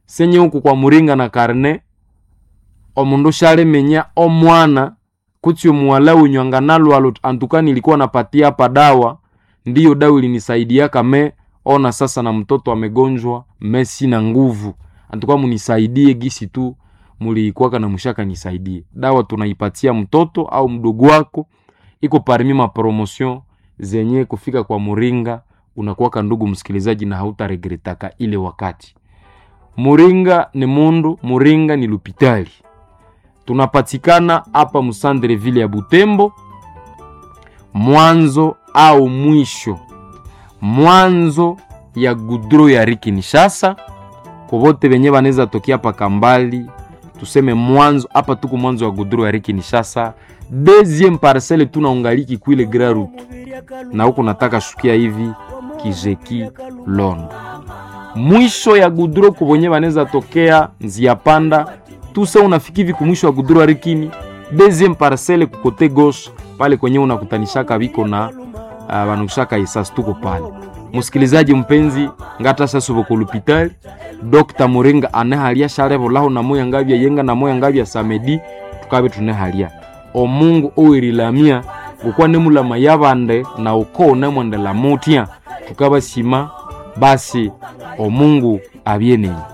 senye huku kwa muringa na karne omundu shalemenya omwana kutsi omuwala wenyu anganalwalo antuka nilikuwa napatia hapa dawa ndiyo dawa ilinisaidia kame ona sasa na mtoto amegonjwa me sina nguvu antuka munisaidie gisi tu muliikwaka na mushaka nisaidie dawa tunaipatia mtoto au mdogo wako iko parmi mapromotion zenye kufika kwa muringa unakuwaka ndugu msikilizaji na hautaregretaka ile wakati muringa ni mundu muringa ni lupitali tunapatikana hapa musandre vile ya butembo mwanzo au mwisho mwanzo ya gudro ya rikinishasa kovote venye vanaweza tokea paka mbali tuseme mwanzo hapa tuku mwanzo wa gudro ya rikinishasa deuxième parcelle tunaungaliki kwile grand route na huku nataka shukia hivi kijeki londo mwisho ya gudro kubonye vanaweza tokea nzia panda tuse unafiki hivi kumwisho wa gudro ya rikini deuxième parcelle kukote gauche pale kwenye unakutanishaka viko na uh, vanushaka isasi tuko pale musikilizaji mpenzi ngata sasubo kulupitali dr muringa anehalia sharevolaho na moya ngavya yenga na moya ngavya samedi tukabe tunehalia omungu owerilamia gukwa nemulama yabande na uko nemwendela mutya tukabasima basi omungu abyenenyi